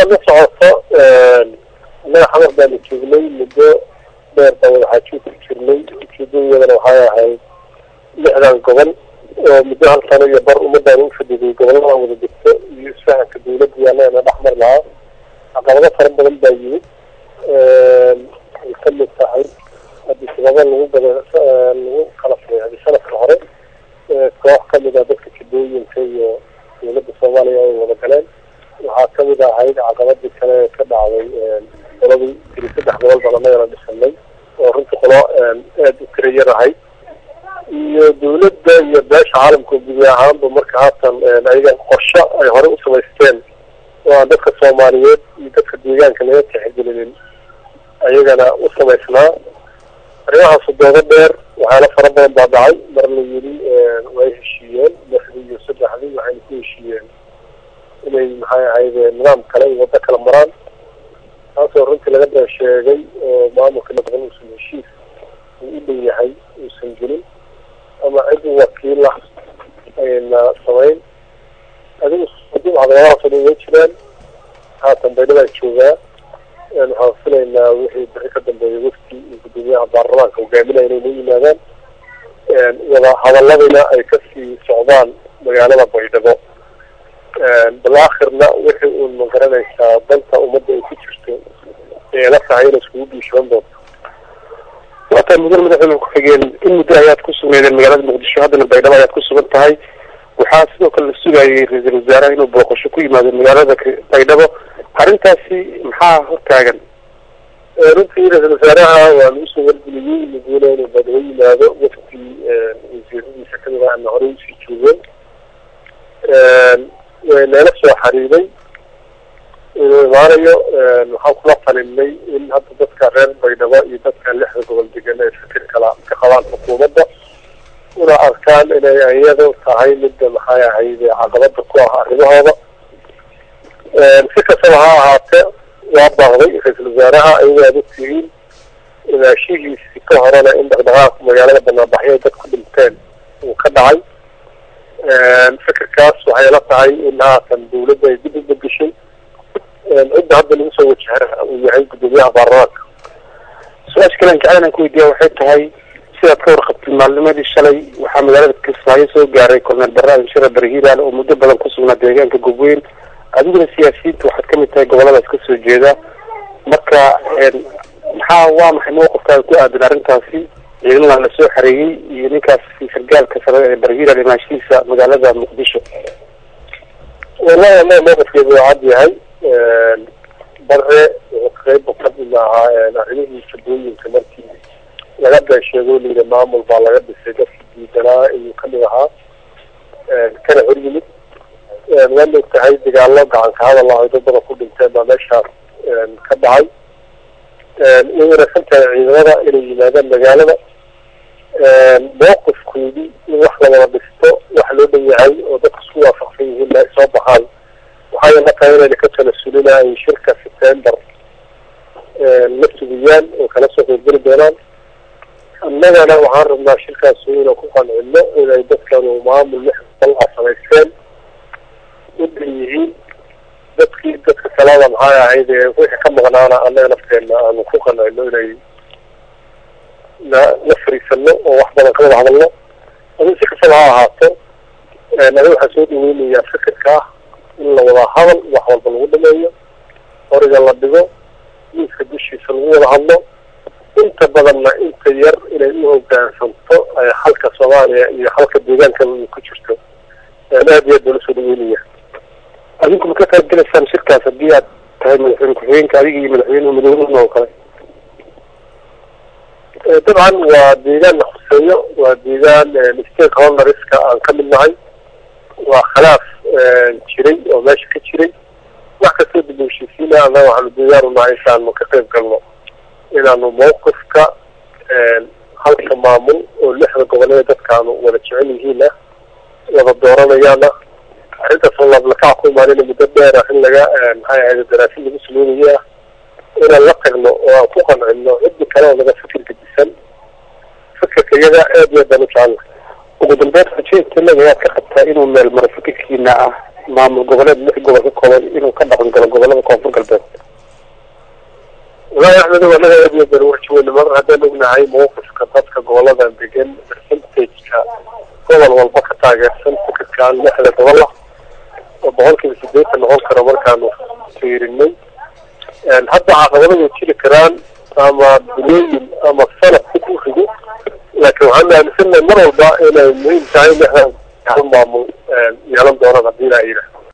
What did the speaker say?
sidaad la socoto annaga xamar baanu joognay muddo dheer baan wadaxaajoog ku jirnay ujeedadayadana waxay ahayd lixdan gobol oo muddo hal sano iyo bar ummadaan u fadhiday gobolladan wada degto iyo isfahanka dawladda iyo annagana dhexmar lahaa caqabado fara badan baa yimid ay ka mid tahay haddii sababa lagu gada lagu kala sareexday sanadka hore koox kamid ah dadka jidooyinka iyo dawladda soomaaliya ay wada galeen waxaa kamid ahayd caqabadii kale ka dhacday qoladii tiri saddex gobol baan annagana dhisanay oo runtii qolo aada u tira yar ahayd iyo dawladda iyo beesha caalamka gubi ahaanba marka haatan ayaga qorsho ay horey u samaysteen oo aan dadka soomaaliyeed iyo dadka deegaanka laga tixgelinin ayagana u samaysnaa arrimahaasu doodo dheer waxyaala fara badan baa dhacay mar la yidhi way heshiiyeen lixdii iyo saddexdii waxayna ku heshiiyeen inay maxay ahayd nidaam kale iyo waddo kala maraan taasoo runtii laga dee sheegay oo maamulka nabaqan uusan heshiis uu u dhow yahay uusan gelin ama cid wakiila ayna samayn adigu caqabadahaasoo dhan way jiraan haatan baydhadaan joogaa waxaan filaynaa wixii bixi ka dambeeya wafti iyo guddoomiyaha baarlamaanka hogaaminaya inay noo yimaadaan wada hadaladina ay kasii socdaan magaalada baydhabo bal akhirna wixii uun ma garanaysaa danta ummadda ay ku jirto ee la tahay inay iskugu dhiishoon doonto waataa mudane madaxweyne ku-xigeen in muddo ayaad ku sugnaydeen magaalada muqdisho haddana baydhabo ayaad ku sugan tahay waxaa sidoo kale la sugayay ra-iisul wasaaraha inuu booqasho ku yimaado magaalada baydhabo arrintaasi maxaa hortaagan runtii ra-isul wasaaraha waanu usoo wargeliyey madiina inuu baydhabo yimaado wafti wasiiradiisa kamid ah ana horey usii joogeen way nala soo xariiray inuu imaanayo waxaan kula talinay in hadda dadka reer baydhabo iyo dadka lixda gobol degan ay fikir kala ka qabaan xukuumadda una arkaan inay iyadu tahay midda maxay ahayd caqabada ku ah arrimahooda si kastaba ha ahaatee waa baaqday ra-iisul wasaaraha ayagoo aad ogtihiin imaashihiisi ka horena in dhaqdhaqaaq magaalada banaanbaxyo dad ku dhinteen uu ka dhacay fikirkaas waxay la tahay in haatan dawladda ay dib u begeshay cidda hadda lagu soo wajahana uu yahay guddoomiyaha baarlamaanka su-aasha kale an jeclan aan ku weydiiya waxay tahay sidaad ka warqabtay maalnimadii shalay waxaa magaalada kismaayo soo gaaray korneel barre anshira barhiilaan oo muddo badan ku sugnaa deegaanka gobweyn adiguna siyaasiyiinta waxaad kamid tahay goboladaas kasoo jeeda marka maxaa waa maxay mawqifkaaga ku aadan arrintaasi ciidamadan la soo xareeyey iyo ninkaas sargaalka sare ee barhiilaan imaashihiisa magaalada muqdisho wallahi ama mawqifkeedu waa cad yahay bare wuxuu qeyb kamid ahaa arrimihii fadooyinka markii laga been sheego layidhi maamul baa laga dhisay dadkii diidanaa iyuu kamid ahaa kana hor yimid waana og tahay dagaalo gacanka hadal ah ay dad badan ku dhinteen baa meeshaas ka dhacay way wanaagsan tahay ciidamada inay yimaadaan magaalada mawqifkoodii in wax la wada dhisto wax loo dhan yahay oo dadka isku waafaqsan yihiin ay soo baxaan waxay la tahay inayna ka talasulina ay shirka september la sugiyaan oo kala soo qeybgeli doonaan annagana waxaan rabnaa shirkaas inaan ku qancino inay dadkanu maamul lix bal a samaysteen u dhan yihiin dadkii dadka kalada maxay ahayd wixii ka maqnaana annaga nafteena aanu ku qancino inay na la fariisano oo wax badan ka wada hadalno adi si kastaba ha ahaato adi waxaa soo dhaweynayaa fikirka ah in la wada hadal wax walba lagu dhameeyo horiga la dhigo miiska dushiisa lagu wada hadlo inta badanna inta yar inay u hogaansanto xalka soomaaliya iyo xalka deegaanka ku jirto aad iyo aad baa lasoo dhaweynaya adinku ma ka qayb gelaysaan shirkaas haddii aad tahay madaxweyne ku-xigeenka adiga iyo madaxweyneha madawnihna oo kale dabcan waa deegaan la khuseeyo waa deegaan stakeholderska aan ka mid nahay waa khilaaf jiray oo meesha ka jiray wax kastoo dib u heshiisiina annaga waxaanu deegaan unahay intaanu ka qayb galno inaanu mawqifka halka maamul oo lixda goboleeda dadkaanu wada jecel yihiina wada dooranayaana arrintaasoo laablakac ku imaanina muddo dheer ah in laga maxay ahayd daraasin lagu sameynaya ah inaan la tagno oo aan ku qancino ciddi kale oo naga fikir gedisan fikirka iyaga aad iyo aad baan u jecelnahay ugu dambeyn rajeynta leeg ayaad ka qabtaa inuu meel maro fikirkiina ah maamul goboleed lix gobol ka kooban inuu ka dhaqan galo gobolada koonfur galbeed walahi axmed anaga aad iyo baan warjaweyna mar haddaan ognahay mawqifka dadka goboladan degan percentageka gobol walba ka taageersan fikirkaan lixda gobol ah oo boqolkiiba sideetan noqon karo markaanu fiirinay hadda caqabado way jiri karaan ama bilooyin ama sanad ku rido laakiin waxaan aaminsanahay mar walba inay muhiim tahay lixdan maamul yeelan doonaan haddii la yidhaah